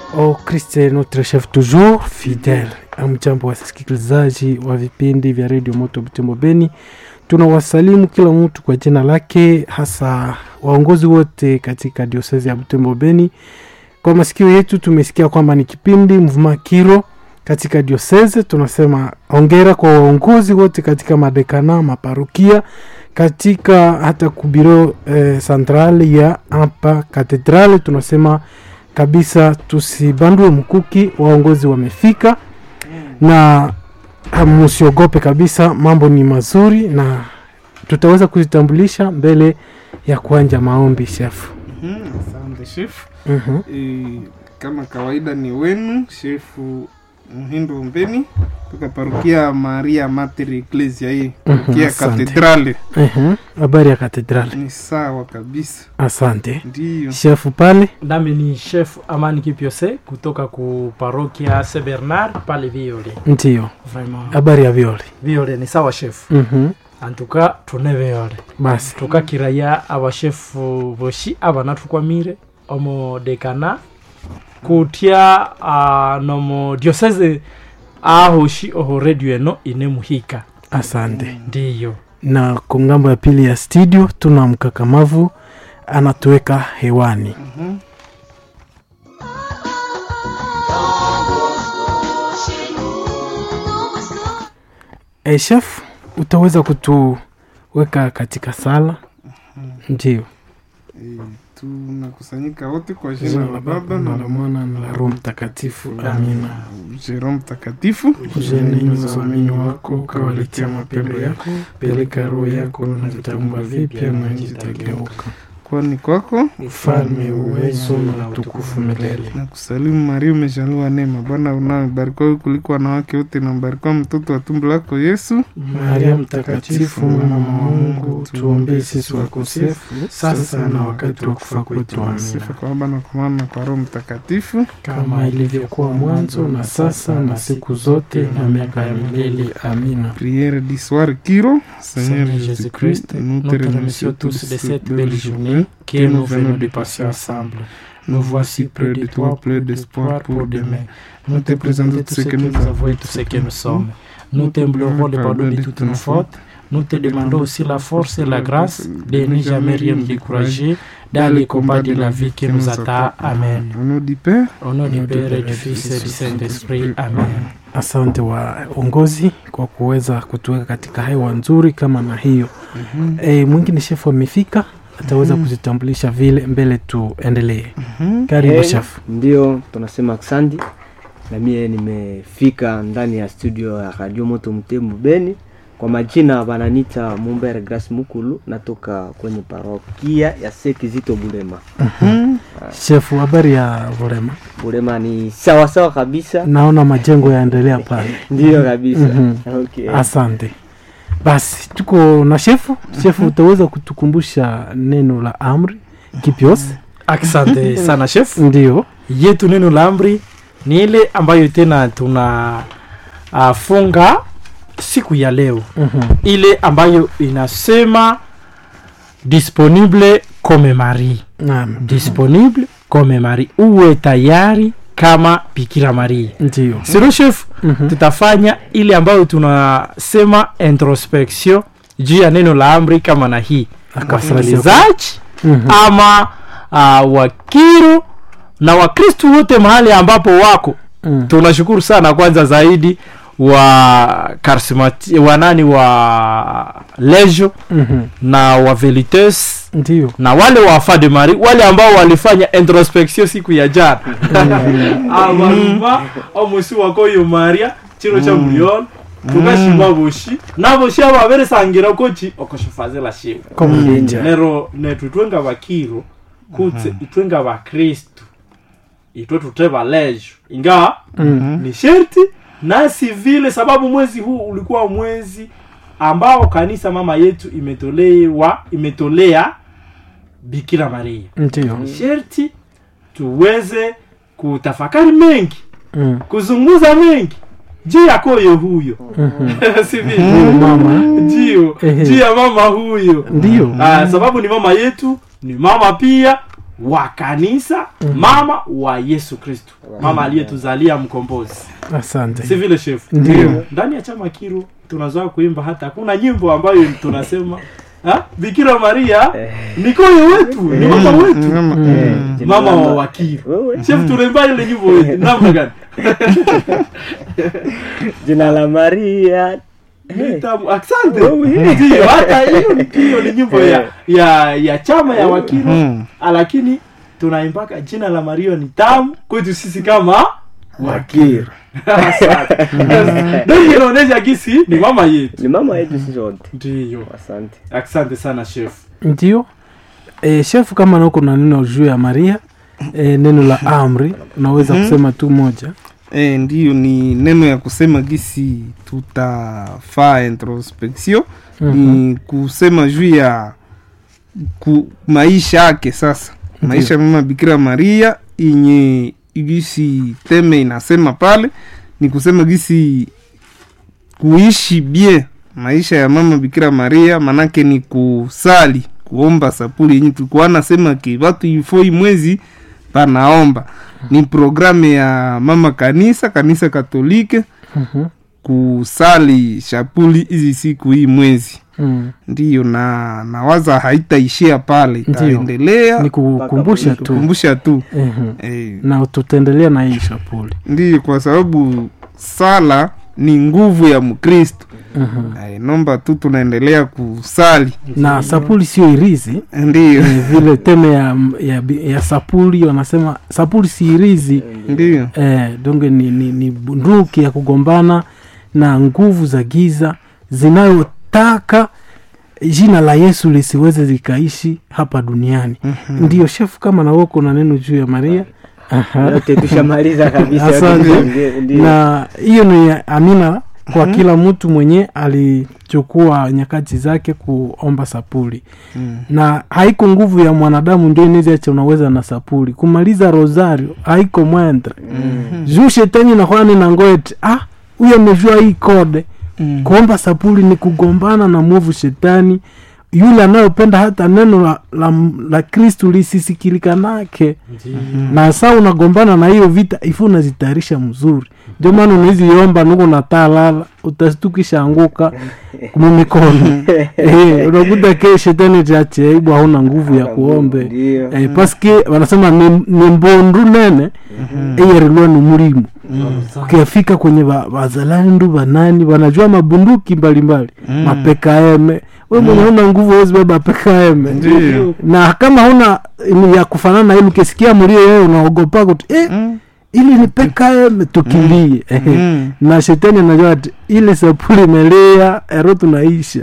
Oh Christ notre chef toujours fidèle. Amjambo wasikilizaji wa vipindi vya redio Moto Butembo Beni, tunawasalimu kila mtu kwa jina lake, hasa waongozi wote katika diosezi ya Butembo Beni. Kwa masikio yetu tumesikia kwamba ni kipindi Mvuma Kiro katika dioseze. Tunasema ongera kwa waongozi wote katika madekana, maparukia, katika hata kubiro eh, central ya hapa katedrali. Tunasema kabisa tusibandue mkuki, waongozi wamefika na musiogope kabisa, mambo ni mazuri na tutaweza kuzitambulisha mbele ya kuanja maombi shefu. Mhm, Asante shefu. Mhm. E, kama kawaida ni wenu shefu Mhindo Mbeni toka parokia Maria Mater Ecclesia hii Mhm, parokia asante. katedrali. Mhm. Habari ya katedrali. Ni sawa kabisa, Asante ndiyo. shefu pale. nami ni chef amani kipiose kutoka ku parokia se bernard pale viole Ndio, vraiment habari ya violi. viole ni sawa chef Mhm. antuka tune viole Basi tukakiraya abashefu boshi abanathukwamire omo dekana kutya uh, nomo diocese ahoshi oho radio eno ine muhika asante. ndiyo Na kwa ngambo ya pili ya studio tuna mkakamavu anatuweka hewani. Mhm. E, chef utaweza kutuweka katika sala? Ndio. E, tunakusanyika wote kwa jina la Baba na la Mwana Mwana na la Roho Mtakatifu. Amina. Roho Mtakatifu. Ujenenyi waamini wako ukawaletea mapendo yako, peleka roho yako na vitaumba vipya na nchi itageuka. Kwani kwako Ufalme, uwezo na utukufu milele. na kusalimu Maria, umejaliwa neema, Bwana unawe barikiwa wewe kuliko wanawake wote, na mbarikiwa mtoto wa tumbo lako Yesu. Maria Mtakatifu, mama wa Mungu, tuombee sisi wakosefu sasa na wakati wa kufa kwetu. Amina. Sifa kwa Baba na kwa Mwana na kwa Roho Mtakatifu. Kama ilivyokuwa mwanzo na sasa na siku zote na miaka ya milele. Amina. Prière du soir, Kiro. Seigneur Jésus-Christ, nous te remercions tous de cette belle journée que nous venons de passer ensemble. Nous voici près de toi, plein d'espoir pour demain. Nous te présentons tout ce que nous avons et tout ce que nous sommes. Nous t'implorons le pardon de toutes nos fautes. Nous te demandons aussi la force et la grâce de ne jamais rien décourager dans les combats de la vie qui nous attend. Amen. Au nom du Père, Au nom du Père et du Fils et du Saint-Esprit. Amen. Asante waongozi kwa kuweza kutuweka katika hewa nzuri kama na hiyo. E, mwingine shefu amefika, ataweza kuzitambulisha vile mbele, tuendelee. Karibu Eh, shefu. Ndio tunasema asante, na mie nimefika ndani ya studio ya Radio Moto Mtembo Beni. Kwa majina bananita Mumbere Grace Mukulu, natoka kwenye parokia ya Sekizito Bulema. Shefu, habari ya Vorema? Bulema ni sawa sawa kabisa, Naona majengo yaendelea pale. ndio kabisa. Mhm. Okay. Asante. Basi tuko na shefu. Shefu, utaweza kutukumbusha neno la amri kipiose? Asante sana chef. Ndio. yetu neno la amri ni ile ambayo tena tuna uh, funga siku ya leo Mhm. ile ambayo inasema disponible comme Marie Naam. disponible comme Marie uwe tayari kama Bikira Maria Ndio. siro chef Mhm. tutafanya ile ambayo tunasema introspection juu ya neno la amri kama na hii wasikilizaji Mhm. ama uh, wakiro na wakristu wote mahali ambapo wako Mm. tunashukuru sana kwanza zaidi wa karismati wanani wa lejo Mhm. na wa velites Ndio. na wale wa fade mari wale ambao walifanya introspection siku ya jana abaluma omusi wakoyo maria chiro cha mulion tukashima boshi na boshi abo aberesangira kochi okoshofazela shiwe Kama ninja. nero netwe twenga bakiro kutse itwenga bakristu itwe tute balejo ingawa Mm. ni sherti nasi vile sababu mwezi huu ulikuwa mwezi ambao kanisa mama yetu imetolewa imetolea bikira maria Ndio. ni sherti tuweze kutafakari mengi Mm. kuzunguza mengi juu ya koyo huyo Mhm. si Huyu vile mama. ndio Ehe. juu ya mama huyo Ndio. Ah, sababu ni mama yetu ni mama pia wa kanisa mama wa yesu kristo mama aliyetuzalia mkombozi si asante vile shefu Ndiyo. ndani ya chama kiru tunazoa kuimba hata hakuna nyimbo ambayo tunasema ha? bikira maria ni koyo wetu ni mama wetu Eh, jina mama la wa ma- wakiri Wewe, shefu tunaimba ile nyimbo wetu namna gani jina la maria Ni tamu. asante Wewe. ndio hata hiyo ni hiyo ni nyimbo ya ya ya chama ya wakiru Mm. lakini tunaimbaka jina la maria ni tamu kwetu sisi kama wakiri ndio inaonyesha gisi ni mama yetu ni mama yetu sisi wote ndiyo asante asante sana chef ndio e, shefu kama nako na neno juu ya maria e, neno la amri unaweza kusema tu moja E, ndiyo ni neno ya kusema gisi tutafaa introspection ni kusema juu ya ku, maisha yake sasa maisha ya mama bikira maria yenye gisi teme inasema pale ni kusema gisi kuishi bien maisha ya mama bikira maria manake ni kusali kuomba sapuli yenye tulikuwa nasema ki watu ifoi mwezi panaomba ni programu ya mama kanisa kanisa katolike Mhm. kusali shapuli hizi siku hii mwezi Mm. ndiyo na nawaza haitaishia pale Ndiyo. itaendelea ni kukumbusha tu kukumbusha tu Mhm. eh, na tutaendelea na hii shapuli ndiyo kwa sababu sala ni nguvu ya mkristo Mhm. eh, nomba tu tunaendelea kusali na sapuli sio irizi ndiyo Eh, vile teme ya, ya, ya sapuli wanasema sapuli si irizi ndiyo eh, donge ni, ni, ni bunduki ya kugombana na nguvu za giza zinayotaka jina la yesu lisiweze zikaishi hapa duniani ndiyo shefu kama nawoko na neno juu ya maria Aha. yote tushamaliza kabisa yote Asante. tuongee, ndio. na hiyo ni amina kwa kila mtu mwenye alichukua nyakati zake kuomba sapuli Mm. na haiko nguvu ya mwanadamu ndio inawezacha unaweza na sapuli kumaliza rosario haiko mwendre mm. juu shetani nakwani na ngoete ah huyo amejua hii kode Mm. kuomba sapuli ni kugombana na mwovu shetani yule anayopenda hata neno la, la, la kristu lisisikilikanaake na saa unagombana na hiyo vita ifu unazitayarisha mzuri ndio maana unaweziomba nuko natalala utastuki anguka mumikono Eh, unakuta ke shetani chache aibu hauna nguvu ya kuombe Ndio. eh, paske wanasema ni, ni mbondu nene eyerilwa ni mulimu ukiafika kwenye ba- bazalandu banani wanajua mabunduki mbalimbali mapekaeme we mwenye huna nguvu wezi beba pekaeme Ndiyo. na kama huna ni ya kufanana na ile ukisikia mlio yeye unaogopa kuti eh, Mm. ili ni pekaeme tukimbie Mm. na shetani anajua ati ile sapuli imelea ero tunaisha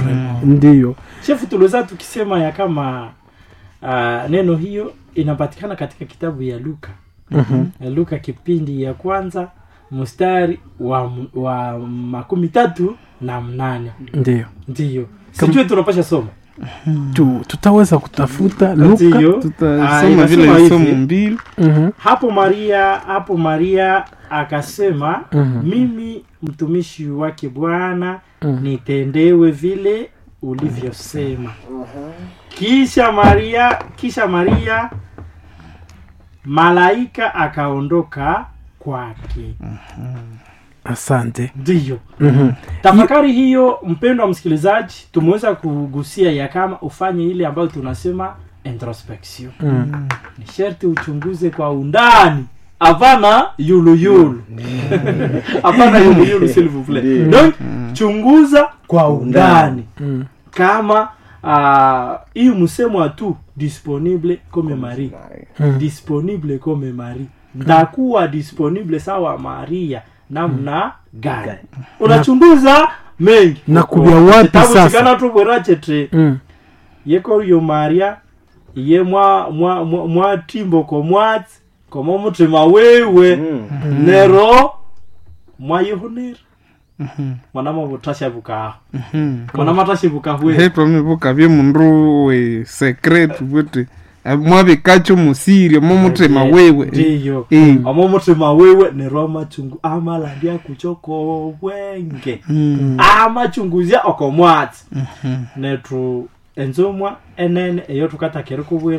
ndiyo shefu tuliweza tukisema ya kama uh, neno hiyo inapatikana katika kitabu ya luka Ya luka kipindi ya kwanza mstari wa, m- wa makumi tatu na mnane ndiyo ndiyo sijui tunapasha soma tu, tutaweza kutafuta luka ndiyo Ah, tutasoma inasema vile hivi. somo mbili Mhm. hapo maria hapo maria akasema Mhm. mimi mtumishi wake bwana Mhm. nitendewe vile ulivyosema kisha maria kisha maria malaika akaondoka kwake asante ndiyo Mhm. tafakari hiyo mpendo wa msikilizaji tumeweza kugusia ya kama ufanye ile ambayo tunasema introspection Mm. ni sherti uchunguze kwa undani hapana yuluyulu hapana yuluyulu s'il vous plaît donc chunguza kwa undani Mm. kama ah, hii msemo tu disponible comme marie Mm. disponible comme marie ndakuwa disponible sawa maria namna gani unachunguza mengi Na kubya wapi Kitabu sasa? chikana tubwera chete Mm. yeko yo maria ye mwa mwa mwa, mwa timboko mwatsi komo mutima wewe Mm. nero mwayihunira mwana mavutasha vukaho mwana matasha vukahuwe hetwamivuka vye mundu we secret vuti mwavikacho musirio momutema wewe ndiyo Eh. omo mutima wewe nero amachungu amalandi akuchoko bwenge Mm. amachunguzya okomwatsi netu enzomwa enene eyo tukatakere kubwira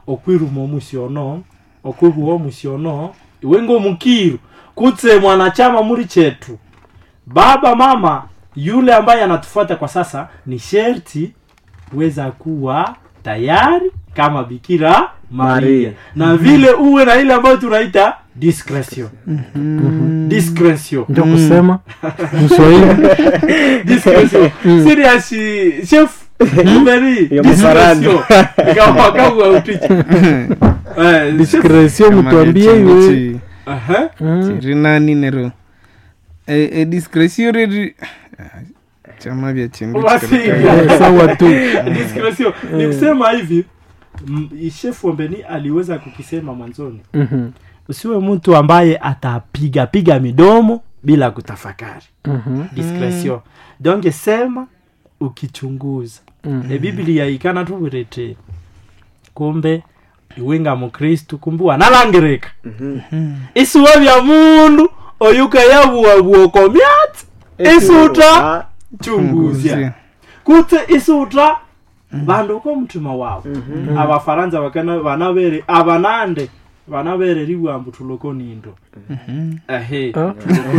okwirumo musiono okwihuo musiono iwengo mukiru kutse mwanachama muri chetu baba mama yule ambaye anatufuata kwa sasa ni sherti weza kuwa tayari kama bikira maria Maria. na vile uwe na ile ambayo tunaita discretion discretion ndio kusema mswahili discretion serious chef umeri Ya discretion ikawa kama uticha eh discretion mtuambie iwe aha Mm. rinani nero e, e discretion riri Ah, chama vya chembe Basi. Eh, sawa tu discretion ni kusema hivi m- chef Ombeni aliweza kukisema mwanzoni Mhm, usiwe mtu ambaye atapiga piga midomo bila kutafakari mhm, discretion donc sema ukichunguza mhm. e biblia ikana tuvirete kumbe iwenga mukristu kumbe wanalangirika isuwa vya mundu oyuka yavuavuoko myati isuta chunguzya kutse isuta vandu ko mutima wawo abafaransa bakana banabere abanande banabereriwa mbu tuloko nindo ehe Ah.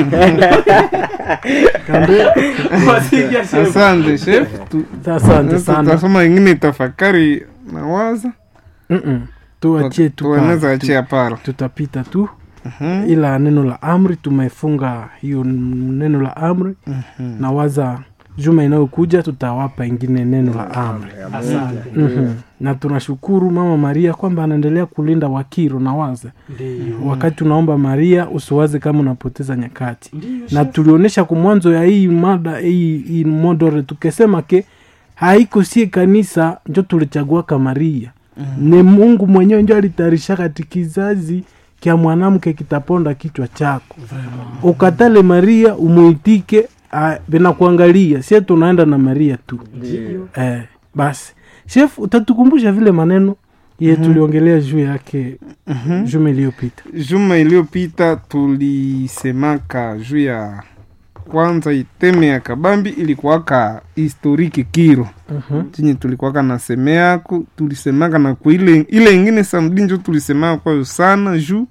Kandi, Wasikia sema. asante chef Tu- asante sasa sana tutasoma ingine tafakari na waza Mm-mm. tuachie tu tuanaweza pale, tu- achia pala tutapita tu ila neno la amri tumefunga hiyo n- neno la amri na waza juma inayokuja tutawapa ingine neno la amri asante Mhm. na tunashukuru mama maria kwamba anaendelea kulinda wakiro na waza ndiyo wakati unaomba maria usiwaze kama unapoteza nyakati ndiyo na chef. tulionyesha kumwanzo ya hii mada hii, hii modore tukisema ke haiko sie kanisa njo tulichaguaka maria ni mungu mwenyewe njo alitayarisha kati kizazi kya mwanamke kitaponda kichwa chako ukatale maria umuitike ah, vinakuangalia sie tunaenda na maria tu Ndiyo. eh, basi chef utatukumbusha vile maneno ye tuliongelea juu yake juma iliyopita juma iliyopita tulisemaka juu ya kwanza iteme ya kabambi ilikuwaka historiki kiro Mhm. chenye tulikuwaka nasemeako tulisemaka na kwa ile ile ingine samdi njo tulisemaka kwayo sana juu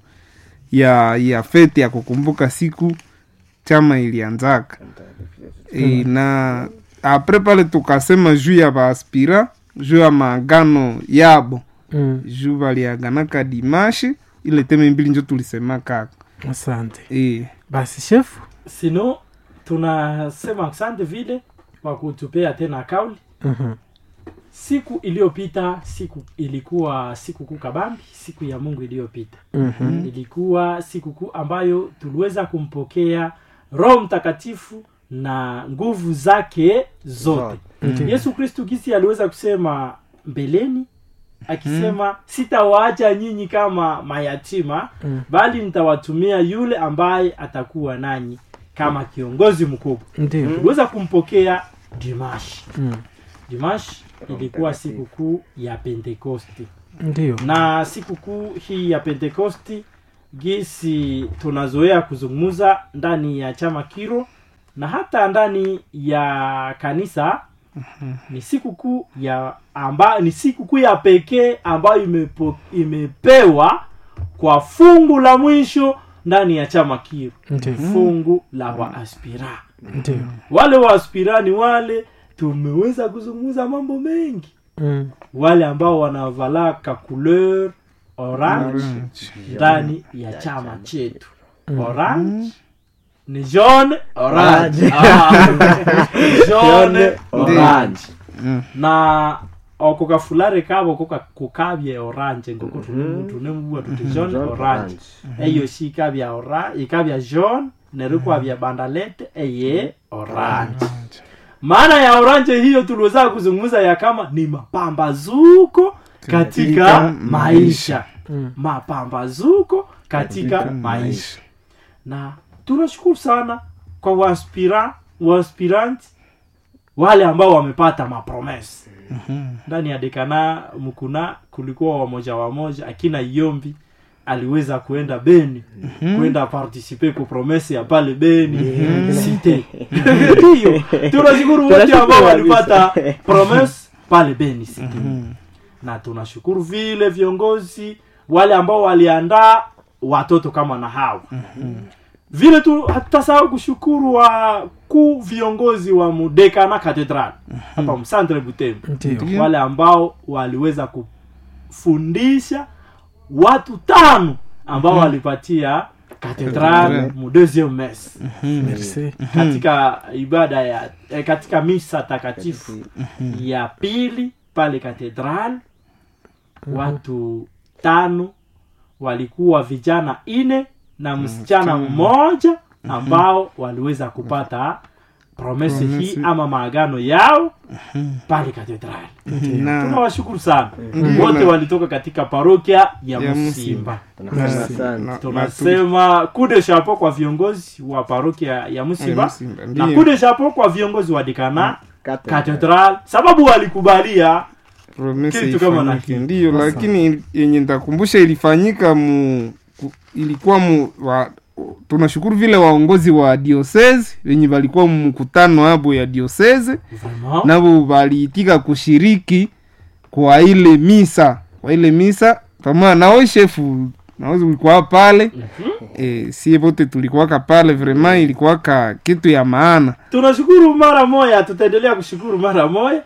ya ya fete ya kukumbuka siku chama ilianzaka e, na apre pale tukasema juu ya baaspira juu ya maagano yabo mm. juu baliaganaka dimashe ile teme mbili njo tulisemaka asante e, basi chef sino tunasema asante vile kwa kutupea tena kauli Mhm. siku iliyopita siku ilikuwa siku kuu kabambi siku ya mungu iliyopita Mhm. ilikuwa siku kuu ambayo tuliweza kumpokea roho mtakatifu na nguvu zake zote Ndiyo. yesu kristu kisi aliweza kusema mbeleni akisema sitawaacha nyinyi kama mayatima Mm. bali nitawatumia yule ambaye atakuwa nanyi kama kiongozi mkubwa ndio tuliweza kumpokea dimashi Mm. dimashi ilikuwa sikukuu ya pentekosti ndio na sikukuu hii ya pentekosti gisi tunazoea kuzungumza ndani ya chama kiro na hata ndani ya kanisa ni sikukuu ya amba, ni sikukuu ya pekee ambayo imepo, imepewa kwa fungu la mwisho ndani ya chama kiro ndio fungu la waaspira ndio wale waaspira ni wale tumeweza kuzungumza mambo mengi Mm. wale ambao wanavalaka couleur orange ndani ya chama chetu orange ni jaune orange Ah, jaune orange na oko kafulare kabo koka kukabye orange ngoko tunemubua tuti jaune orange eyo si ikabya ora ikabya jaune neru kwabya bandalete eye orange maana ya orange hiyo tuliweza kuzungumza ya kama ni mapambazuko katika maisha Mm. mapambazuko katika maisha na tunashukuru sana kwa waspira waspiranti wale ambao wamepata mapromese ndani ya dekana mkuna kulikuwa wamoja wamoja akina yombi aliweza kuenda beni kwenda partisipe ku promese ya pale beni site ndiyo tunashukuru wote ambao Tunashukuru walipata promese pale beni site na tunashukuru vile viongozi wale ambao waliandaa watoto kama na hawa vile tu hatutasahau kushukuru wakuu viongozi wa mudekana katedral hapa msantre butembo ndio wale ambao waliweza kufundisha watu tano ambao walipatia katedral Katedral. mu deuxième messe merci katika ibada ya eh, katika misa takatifu ya pili pale katedral watu tano walikuwa vijana ine na msichana mmoja ambao waliweza kupata promese hii Promese. ama maagano yao pale katedrali na tunawashukuru sana Mhm. wote walitoka katika parokia ya Ya msimba Msimba. Tunasema Merci. asante. na- tunasema kude chapeau kwa viongozi wa parokia ya na msimba Msimba, na ndiyo. kude chapeau kwa viongozi wa dekana Katedral. katedral sababu walikubalia promese Kitu kama na ifanyike hii. ndiyo lakini ili- yenye nitakumbusha ilifanyika mu ku- ilikuwa mu wa, tunashukuru vile waongozi wa diocese wenye walikuwa mu mkutano hapo ya diocese vraiment nabo waliitika kushiriki kwa ile misa kwa ile misa pamoja nao shefu naozi ulikuwa pale e, sie vote tulikuwaka pale vraiment ilikuwaka kitu ya maana tunashukuru mara moya tutaendelea kushukuru mara moya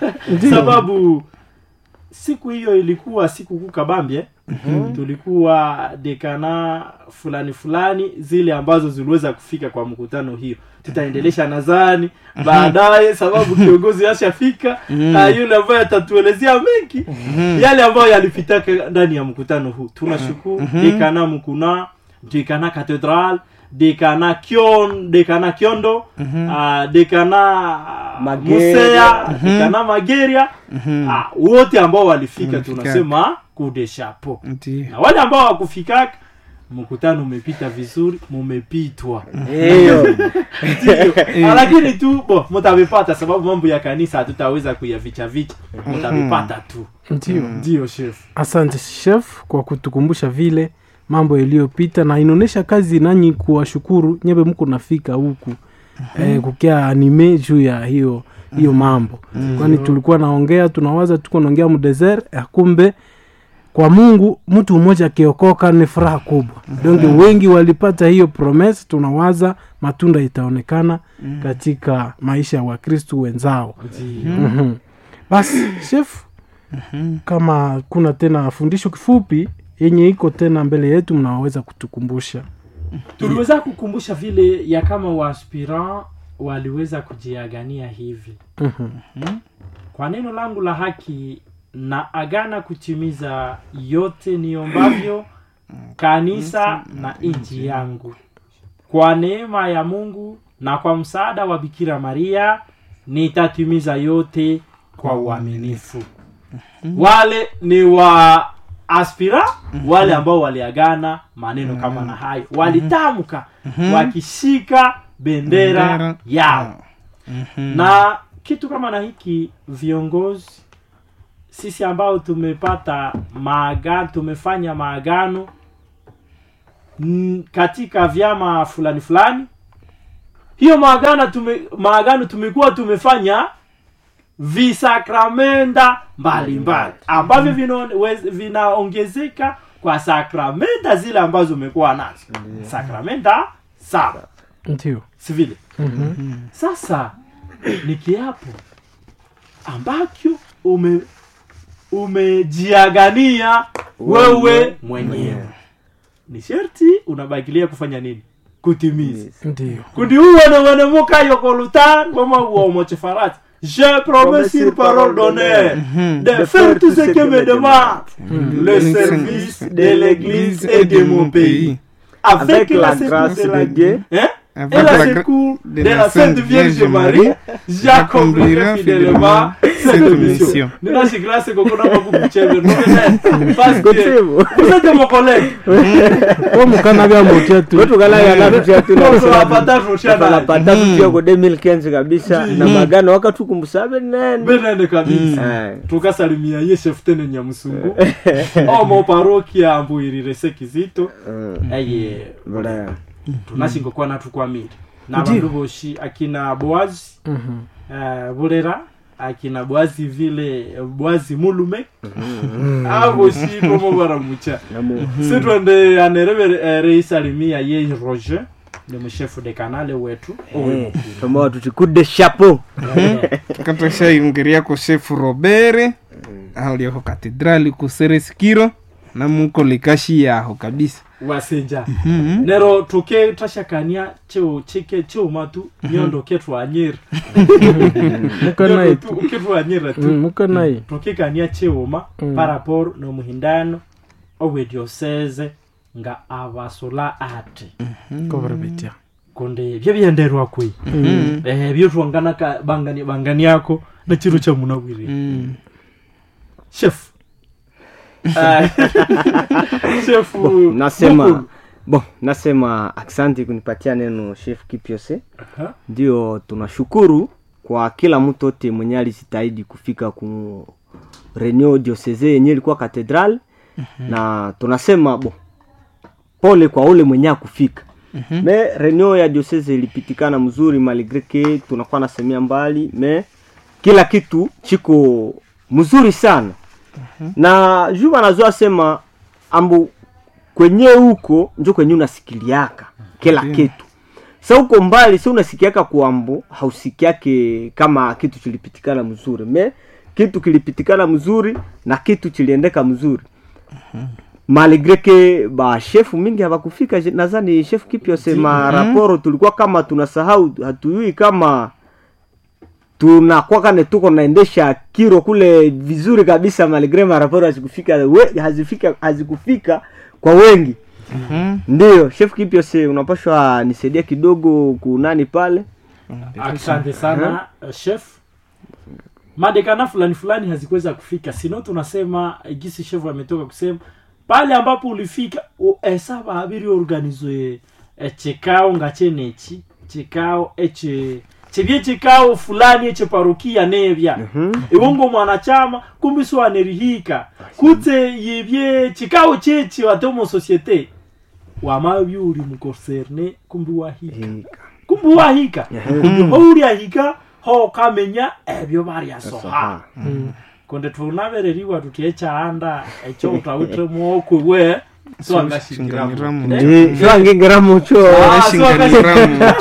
sababu siku hiyo ilikuwa siku kuu kabambye tulikuwa dekana fulani fulani zile ambazo ziliweza kufika kwa mkutano hiyo tutaendelesha nadhani baadaye sababu kiongozi ashafika na yule ambaye atatuelezea mengi yale ambayo yalipitaka ndani ya mkutano huu tunashukuru dekana mkuna dekana katedral dekana kion dekana kiondo ah, dekana Mageria. musea dekana mageria ah, wote ambao walifika Walifika. tunasema kude chapeau Ndiyo. na wale ambao wakufikaka mkutano umepita vizuri mumepitwa Hiyo. Ndio. lakini tu bo mutavipata sababu mambo ya kanisa hatutaweza kuyavicha vicha mutavipata tu ndio ndio chef asante chef kwa kutukumbusha vile mambo yaliyopita na inaonyesha kazi nanyi kuwashukuru nyebe mko nafika huku eh, kukia anime juu ya hiyo hiyo mambo kwani tulikuwa naongea tunawaza tuko naongea mdesert kumbe kwa mungu mtu mmoja akiokoka ni furaha kubwa donge wengi walipata hiyo promes tunawaza matunda itaonekana katika maisha ya wakristu wenzao Mhm. basi chef kama kuna tena fundisho kifupi yenye iko tena mbele yetu mnaweza kutukumbusha tuliweza kukumbusha vile ya kama waaspirant waliweza kujiagania hivi Mhm. kwa neno langu la haki na agana kutimiza yote niombavyo kanisa na nchi yangu kwa neema ya mungu na kwa msaada wa bikira maria nitatimiza yote kwa uaminifu wale ni wa aspira wale ambao waliagana maneno kama na hayo walitamka wakishika bendera Bendera. yao na kitu kama na hiki viongozi sisi ambao tumepata maagano tumefanya maagano mm, katika vyama fulani fulani hiyo maagano tume, maagano tumekuwa tumefanya visakramenta mbalimbali ambavyo vinaone- vinaongezeka kwa sakramenta zile ambazo umekuwa nazo sakramenta saba ndio si vile Mhm. sasa ni kiapo ambacho ume umejiagania wewe mwenyewe ni sherti unabakilia kufanya nini kutimiza ndio kundi uwe na wenemuka yokolutan mama uomoche farati je promets sur parole d'honneur de faire tout ce que me demande le service de l'église et de mon pays avec la grâce de Dieu hein Avec et la la gra- secours de la Sainte Vierge Marie, j'accomplirai fidèlement cette mission. Ninashikilia kokona mabubu mchele. Parce que Kutsibu. vous êtes mon collègue. ko mukana bya motia tu Tunapata roshia na tunapata kutia ko 2015 kabisa na magano wakatukumbusabe nene benene kabisa. Eh. tukasalimia ye chef tene nyamusungu omo parokia ambuirirese kizito Mm. eye Bora. tunashingokuwa natukwamire na Ndiyo. bandu boshi akina boazi Mhm. eh, bulera akina bwazi vile bwazi mulume avo shipomo baramucha Namu- sitwende anerevere isalimia ye roger ni mshefu de kanale wetu Eh, ambao tutikude chapeau katashayungiriako shefu robere alioko katedrali kuseresikiro namuko likashi yaho kabisa wasenja nero tuke tashakania cheo chike cheo matu nyondo ketwanyira mukanai ketwanyira tu mukanai tukikania cheuma Mm. parapor nomuhindano owedioseze nga abasula ati koverevetia kundi byebyenderwa kwi eh, byotwangana ka bangani bangani yako na chiro cha munawiri chef Ah, chef nasema Mukulu. bon nasema aksanti kunipatia neno chef kipiose Aha. ndio tunashukuru kwa kila mtu ote mwenye alijitahidi kufika ku renio dioseze yenye ilikuwa katedral na tunasema bo pole kwa ule mwenye akufika me renio ya dioseze ilipitikana mzuri malgre ke tunakuwa nasemia mbali me kila kitu chiko mzuri sana na juu anazoa sema ambu kwenye huko njo kwenye unasikiliaka kila kitu sa uko mbali sa unasikiaka kuambo hausikiake kama kitu kilipitikana mzuri me kitu kilipitikana mzuri na kitu kiliendeka mzuri malgre ke ba shefu mingi hawakufika je- nadhani shefu kipyo sema raporo tulikuwa kama tunasahau hatujui kama tunakwakane tuko naendesha kiro kule vizuri kabisa malgre maraporo hazikufika we, hazifika hazikufika kwa wengi ndiyo chef kipiose unapashwa nisaidia kidogo kunani pale asante sana uh, chef madekana fulani fulani hazikuweza kufika sino tunasema eh, gisi chef ametoka kusema pale ambapo ulifika esaba abiri organizwe chekao ngachenechi chekao eche chebye chekao fulani eche parokia nevya iwongo mwanachama kumbi swanirihika kutse yebye chikao chechi watomo societe wamabyuri mukonserne kumbi wahika kumbi wahika ouriahika hokamenya ebyo baryasoha konde tunabereriwa tuti echaanda echo utawitemo okwiwe Shinganyiramu. swangengera mucho Ah, Shinganiramu.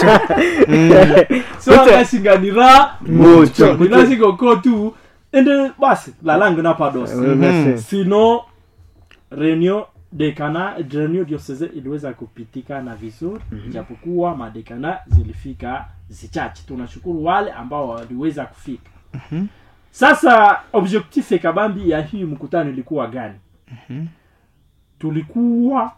soakashinganira mucho ninasingoko tu ende basi lalange napados Merci. sino reunion dekana reunion diocese iliweza kupitika na vizuri japokuwa madekana zilifika zichache tunashukuru wale ambao waliweza kufika sasa objectif kabambi ya hii mkutano ilikuwa gani tulikuwa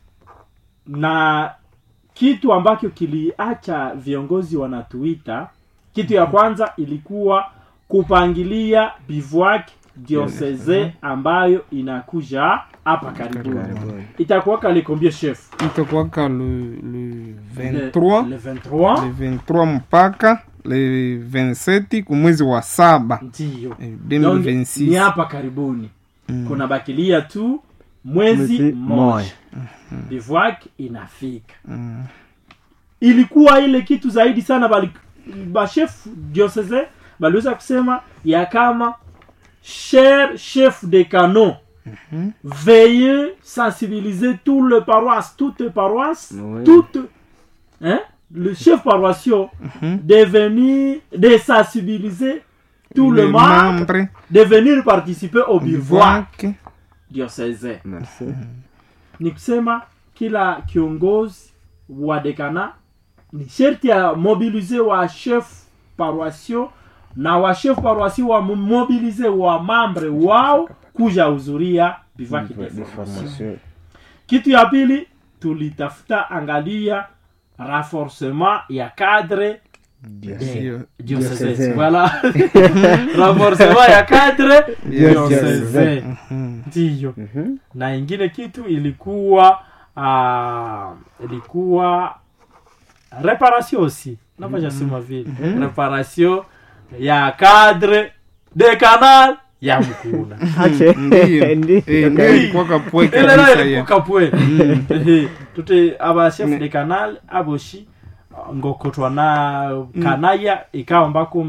na kitu ambacho kiliacha viongozi wanatuita kitu ya kwanza ilikuwa kupangilia bivouac diocese ambayo inakuja hapa karibuni itakuwaka likombie chef itakuwaka le, le Le- 23 le 23 le 23 mpaka le 27 kumwezi wa saba ndiyo eh, Donc, ni 2026 hapa karibuni kuna bakilia tu mwezi Mwezi mmoja moja. bivouac inafika Mm. ilikuwa ile kitu zaidi sana bali bashef diocese baliweza kusema ya kama cher chef de canon veuillez sensibiliser tout le paroisse toute paroisse Oui. toute hein, le chef paroissio de venir de sensibiliser tout le Les monde membres de venir participer au bivouac bivouac diocese Merci. ni kusema kila kiongozi wa dekana ni sherti ya mobilize wa chef paroisio na wa chef paroisio wa mobilize wa mambre wao kuja huzuria bivaki de formation. kitu ya pili tulitafuta angalia renforcement ya cadre Dio- diocese Diocese. voilà renforcement ya cadre Diocese. diocese Mhm. ndiyo Mhm. na ingine kitu ilikuwa uh, ilikuwa reparation aussi napashasema vile reparation ya cadre de canal ya mkuna Ache. Ndiyo. Ndiyo. Eh, ndio ilikuwaka pwe ile kabisa nayo ya ilikukapwe tute aba chef de canal aboshi ngokotwa na kanaya ikawa mbakumbe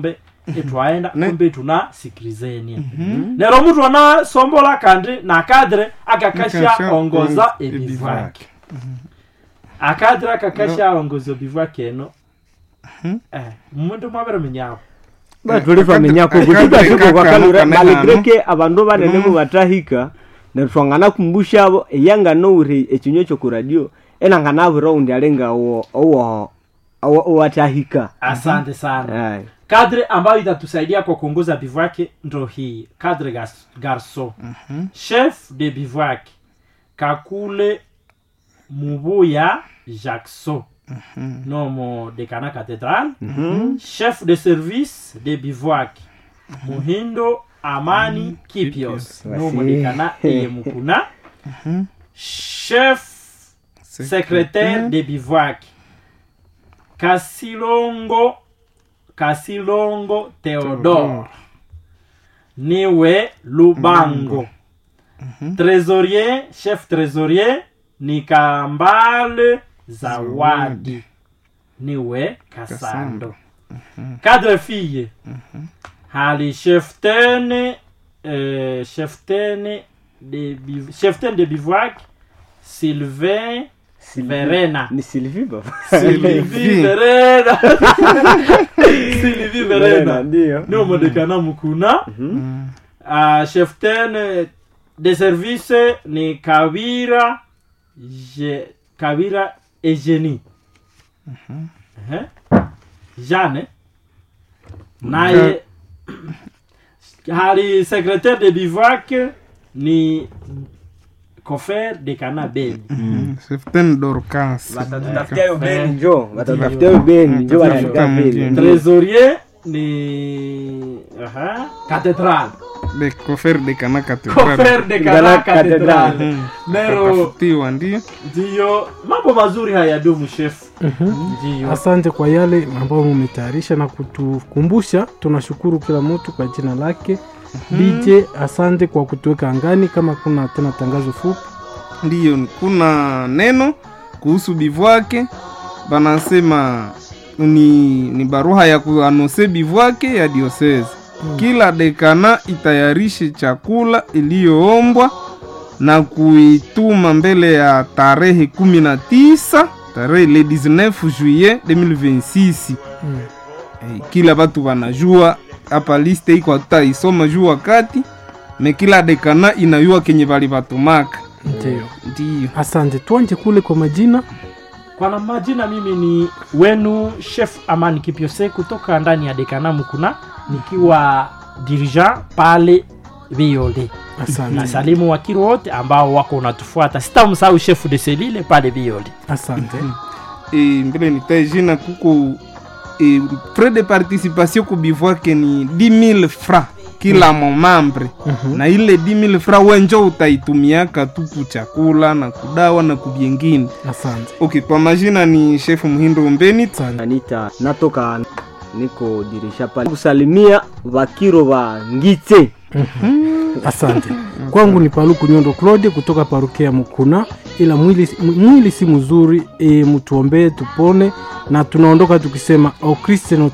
etwaenda Ne- kumbe tunasikilizeni nero mtu anasombola kandi na kadre akakasha Akakasha ongoza ongoza ebivu ebivu ake akadre akakasha ongoza ebivu ake eno eh, mundu mwabere minyabo batulifamenyako Akati- kutika akati siku kaka kwakalure nukanena maligreke abandu banene mubatahika netwangana kumbusha abo eyanganowire ekinywa kyokuradio enanganabwira oundi alenga owo owo owo- owatahika asante sana Ai. kadre ambayo itatusaidia kwa kuongoza bivouac ndo hii kadre gas- garso chef de bivouac kakule mubuya jackson nomo dekana cathédrale chef de service de bivouac muhindo amani kipios nomo Wasi. dekana eye mukuna chef secrétaire de bivouac kasilongo kasilongo theodore niwe lubango trésorier chef trésorier ni kambale zawadi niwe kasando cadre fille hali cheftene euh, cheftene de biv- cheftene de bivouac sylvain verena ni sylvie baba Sylvie Verena. Sylvie Verena. ndio Ni omodekana mukuna. Uh, chef ten eh, de service ni Kawira Je, Kawira Eugenie. Uh-huh. Jeanne. Naye hali secrétaire de bivouac ni Kofer de Canabel. Seften Dorcas. watatutafutia hiyo beni njo watatutafutia hiyo beni njo Watatafuta wanaandika mjini. vile Trésorier ni aha, cathédrale. De Kofer de Kana Cathedral. Kofer de Kana Kana Cathedral. cathédrale. Mm. Nero Watafutiwa ndio. ndio mambo mazuri hayadumu chef. Ndio. asante kwa yale ambayo mumetayarisha na kutukumbusha tunashukuru kila mtu kwa jina lake dj asante kwa kutuweka angani kama kuna tena tangazo fupi ndiyo kuna neno kuhusu bivwake banasema ni, ni baruha ya kuanose bivwake ya diosese kila dekana itayarishe chakula iliyoombwa na kuituma mbele ya tarehe kumi na tisa tarehe le 19 juillet 2026 Mm. Eh, kila batu banajua hapa liste iko tutaisoma juu wakati me kila dekana inayua kenye bali batumaka ndio ndiyo asante tuanje kule kwa majina Kwa na majina mimi ni wenu chef Amani Kipiose kutoka ndani ya Dekana Mukuna nikiwa dirigeant pale VOD. asante Nasalimu wakiro wote ambao wako unatufuata. Sitamsahau chef de selile pale VOD. asante e, mbele nitae jina kuko e, frais de participation ku bivouake ni 10000 francs kila momambre Mhm. na ile 10000 francs wenjo utaitumiaka tu kuchakula na kudawa na kubyengine asante ok kwa majina ni chef muhindo mbeni asante anita natoka niko dirisha pale kusalimia vakiro va ngitse asante kwangu ni paluku nyondo claude kutoka parukia ya mukuna ila mwili, mwili si mzuri e, mtuombee tupone na tunaondoka tukisema au kristiano